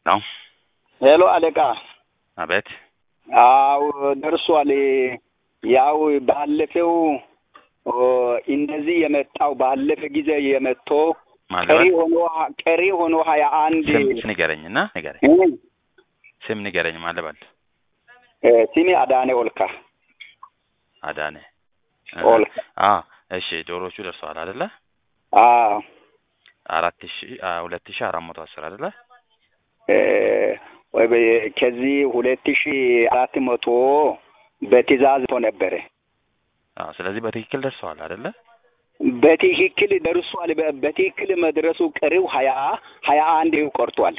ነው። ሄሎ አለቃ። አቤት። አው ደርሷል። ያው ባለፈው ኦ፣ እንደዚህ የመጣው ባለፈ ጊዜ የመጥቶ ቀሪ ማለበት ሆኖ ቀሪ ሆኖ ሀያ አንድ ስም ንገረኝ እና ንገረኝ። ስም ንገረኝ ማለበል ሲሜ አዳኔ ኦልካ አዳነ ኦልካ። አ እሺ ዶሮቹ ደርሰዋል አይደለ? አዎ አራት ሺ አ ሁለት ሺ አራት መቶ አስር አይደለ? እ፣ ወይ በ- ከዚህ ሁለት ሺ አራት መቶ በትእዛዝ ቶ ነበረ። አ ስለዚህ በትክክል ደርሰዋል አይደለ? በትክክል ደርሷል። በ- በትክክል መድረሱ ቀሪው ሀያ ሀያ አንድ ቆርጧል።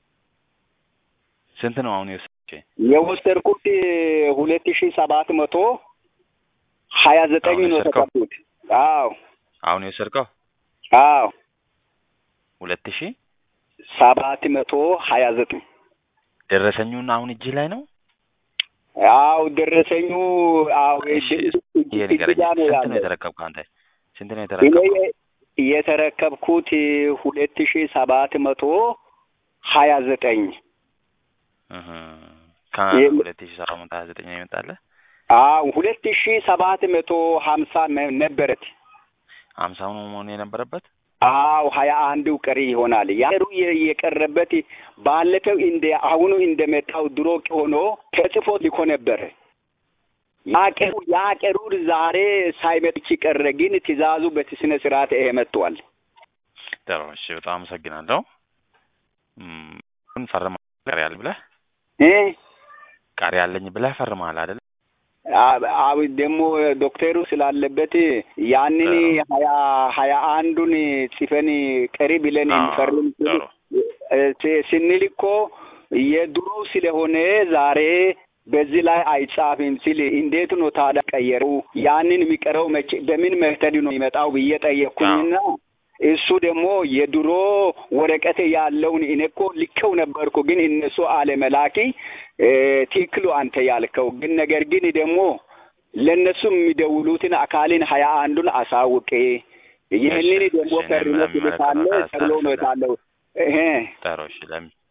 ስንት ነው አሁን የወሰድሽ? የወሰድኩት ሁለት ሺ ሰባት መቶ ሀያ ዘጠኝ አሁን ነው የወሰድከው? ተቀብሉት። አዎ አሁን የወሰድከው አዎ ሁለት ሺ ሰባት መቶ ሀያ ዘጠኝ ደረሰኙን አሁን እጅ ላይ ነው? አዎ ደረሰኙ አዎ እሺ እጅ- እጅ- ይሄ ንገረኝ። እጅጋ ነው ስንት ነው ያለው። የተረከብከው አንተ? ስንት ነው እኔ የተረከብከው? የተረከብኩት ሁለት ሺ ሰባት መቶ ሀያ ዘጠኝ እህ ይሄ- ከሁለት ሺ ሰባት መቶ ሀያ ዘጠኝ ነው የመጣልህ? አዎ ሁለት ሺ ሰባት መቶ ሀምሳ ነ- ነበረት። ሀምሳው ነው መሆን የነበረበት? አዎ ሀያ አንዱ ቀሪ ይሆናል። ያሩ የቀረበት ባለፈው እንደ አሁኑ እንደመጣው ድሮ ሆኖ ተጽፎ ልኮ ነበረ። ያቀሩ ያቀሩ ዛሬ ሳይመጥች ቀረ። ግን ትእዛዙ በስነ ስርዓት ይሄ መጥቷል። ጥሩ እሺ፣ በጣም አመሰግናለሁ። እም፣ ግን ፈርመሃል ቀሪ ያለ ብለህ እ ቀሪ ያለኝ ብለህ ፈርመሃል አይደል? አ- አብ ደግሞ ዶክተሩ ስላለበት ያንን ሀያ ሀያ አንዱን ጽፈን ቀሪ ብለን አዎ፣ እንፈርም ጥሩ ስ- ስንል እኮ የድሮ ስለሆነ ዛሬ በዚህ ላይ አይጻፍም ሲል እንዴት ነው ታዲያ ቀየሩ? ያንን የሚቀረው መቼ በምን መተድ ነው የሚመጣው ብዬ ጠየቅኩኝና እሱ ደግሞ የድሮ ወረቀት ያለውን እኔ እኮ ልኬው ነበርኩ፣ ግን እነሱ አለመላኪ እ፣ ትክክሉ አንተ ያልከው ግን ነገር ግን ደግሞ ለእነሱ የሚደውሉትን አካልን ሀያ አንዱን አሳውቄ ይህንን እሺ፣ ደግሞ እሺ፣ ፈርሞ እኔም ትልካለ ለሚመለከተው አካል ተብሎ ነው አስተላልፋለሁ። የታለው። እሄ ጥሩ እሺ፣ ለሚ